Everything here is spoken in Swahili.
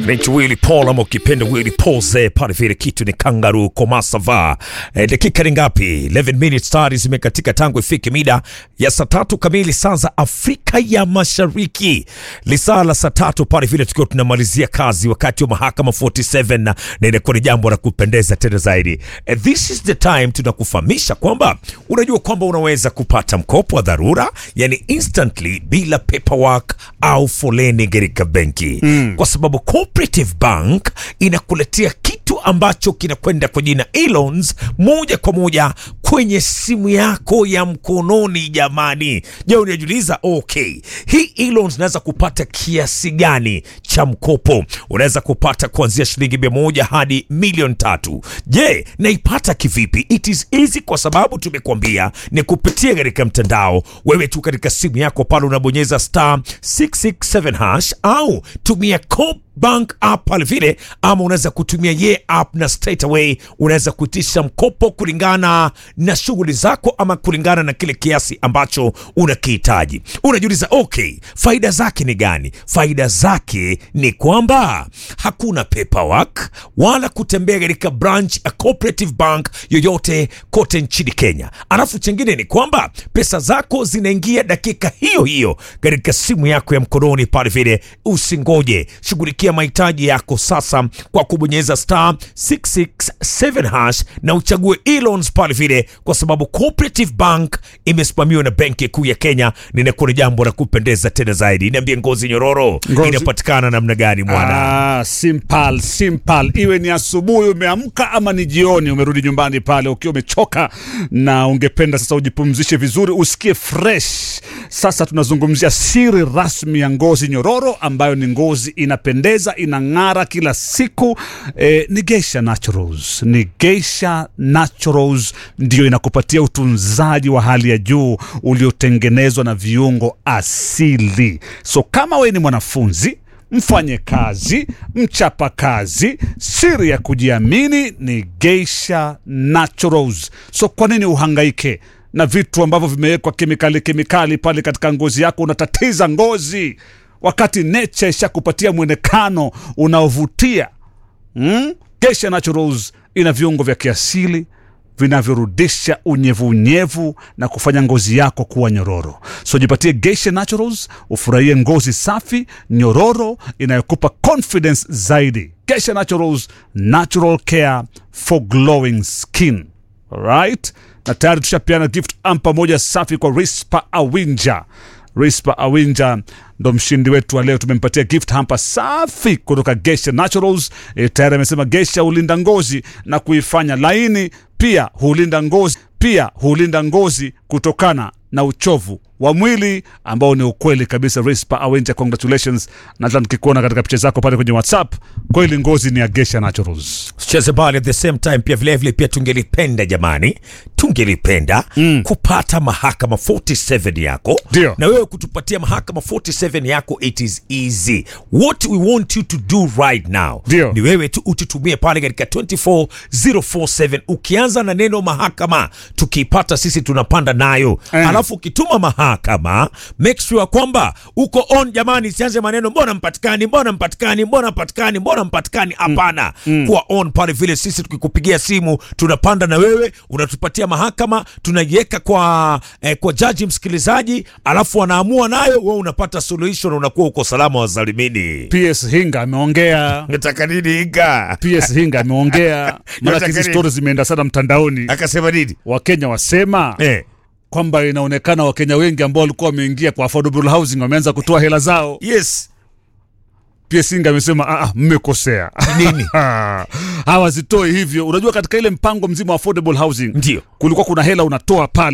Naitwa Willy Paul ama ukipenda Willy Pose pale vile kitu ni kangaroo komasava. E, dakika ni ngapi? 11 minutes tayari zimekatika tangu ifike mida ya saa tatu kamili saa za Afrika ya Mashariki. Lisaa la saa tatu pale vile tukiwa tunamalizia kazi wakati wa mahakama 47 na, na inakuwa ni jambo la kupendeza tena zaidi. E, this is the time tunakufahamisha kwamba unajua kwamba unaweza kupata mkopo wa dharura yani instantly bila paperwork au foleni katika benki mm. kwa sababu Cooperative Bank inakuletea kitu ambacho kinakwenda kwa jina e-loans moja kwa moja kwenye simu yako ya mkononi. Jamani, je, unajiuliza okay, hii e-loans unaweza kupata kiasi gani cha mkopo? Unaweza kupata kuanzia shilingi mia moja hadi milioni tatu. Je, naipata kivipi? It is easy kwa sababu tumekuambia ni kupitia katika mtandao. Wewe tu katika simu yako pale unabonyeza star 667 hash au tumia Coop Bank app pale vile, ama unaweza kutumia ye app na straight away unaweza kuitisha mkopo kulingana na shughuli zako ama kulingana na kile kiasi ambacho unakihitaji. Unajiuliza, okay, faida zake ni gani? Faida zake ni kwamba hakuna paperwork wala kutembea katika branch ya Cooperative Bank yoyote kote nchini Kenya. Alafu chengine ni kwamba pesa zako zinaingia dakika hiyo hiyo katika simu yako ya mkononi pale vile. Usingoje, shughulikia mahitaji yako sasa kwa kubonyeza star 667 hash na uchague e-loans pale vile, kwa sababu Cooperative Bank imesimamiwa na Benki Kuu ya Kenya. Ninakuwa ni jambo la kupendeza tena zaidi. Niambie, ngozi nyororo Ngozi- inapatikana namna gani mwana? Ah, simple, simple. Iwe ni asubuhi umeamka ama ni jioni umerudi nyumbani pale ukiwa umechoka na ungependa sasa ujipumzishe vizuri usikie fresh. Sasa tunazungumzia siri rasmi ya ngozi nyororo ambayo ni ngozi inapendeza inang'ara kila siku. Eh, ni Geisha Naturals. Ni Geisha Naturals ndio inakupatia utunzaji wa hali ya juu uliotengenezwa na viungo asili. So kama wewe ni mwanafunzi mfanye kazi, mchapa kazi, siri ya kujiamini ni Geisha Naturals. So kwa nini uhangaike na vitu ambavyo vimewekwa kemikali kemikali pale katika ngozi yako, unatatiza ngozi wakati nature ishakupatia mwonekano unaovutia mm? Geisha Naturals ina viungo vya kiasili vinavyorudisha unyevunyevu na kufanya ngozi yako kuwa nyororo. So jipatie Geisha Naturals, ufurahie ngozi safi nyororo inayokupa confidence zaidi. Geisha Naturals, natural care for glowing skin. Alright, na tayari tushapeana gift ampa moja safi kwa Rispa Awinja. Rispa Awinja ndo mshindi wetu wa leo. Tumempatia gift hamper safi kutoka Geisha Naturals. E, tayari amesema Geisha hulinda ngozi na kuifanya laini, pia hulinda ngozi, pia hulinda ngozi kutokana na uchovu wa mwili ambao ni ukweli kabisa. Rispa Awinja, congratulations, na hata nikikuona katika picha zako pale kwenye WhatsApp, kweli ngozi ni ya Geisha Naturals. Cheze bali at the same time pia vilevile vile pia tungelipenda jamani, tungelipenda kupata mahakama 47 yako Ndio. na wewe kutupatia mahakama 47 yako. It is easy, what we want you to do right now Ndio. ni wewe tu ututumie pale katika 24047 ukianza na neno mahakama, tukiipata sisi tunapanda nayo Eh. alafu ukituma mahakama make sure kwamba uko on jamani, sianze maneno mbona mpatikani, mbona mpatikani, mbona mpatikani, mbona mpatikani. Hapana, kuwa on pale vile. Sisi tukikupigia simu tunapanda na wewe, unatupatia mahakama, tunaiweka kwa eh, kwa jaji msikilizaji, alafu anaamua nayo, wewe unapata suluhisho na unakuwa uko salama wa zalimini. PS Hinga ameongea Nataka nini inga PS Hinga ameongea, maana hizi nini? stori zimeenda sana mtandaoni. akasema nini? Wakenya wasema Eh, kwamba inaonekana Wakenya wengi ambao walikuwa wameingia kwa affordable housing wameanza kutoa hela zao. yes PS Hinga amesema "Ah, ah, mmekosea nini? hawazitoi hivyo. Unajua, katika ile mpango mzima wa affordable housing Ndio. kulikuwa kuna hela unatoa pale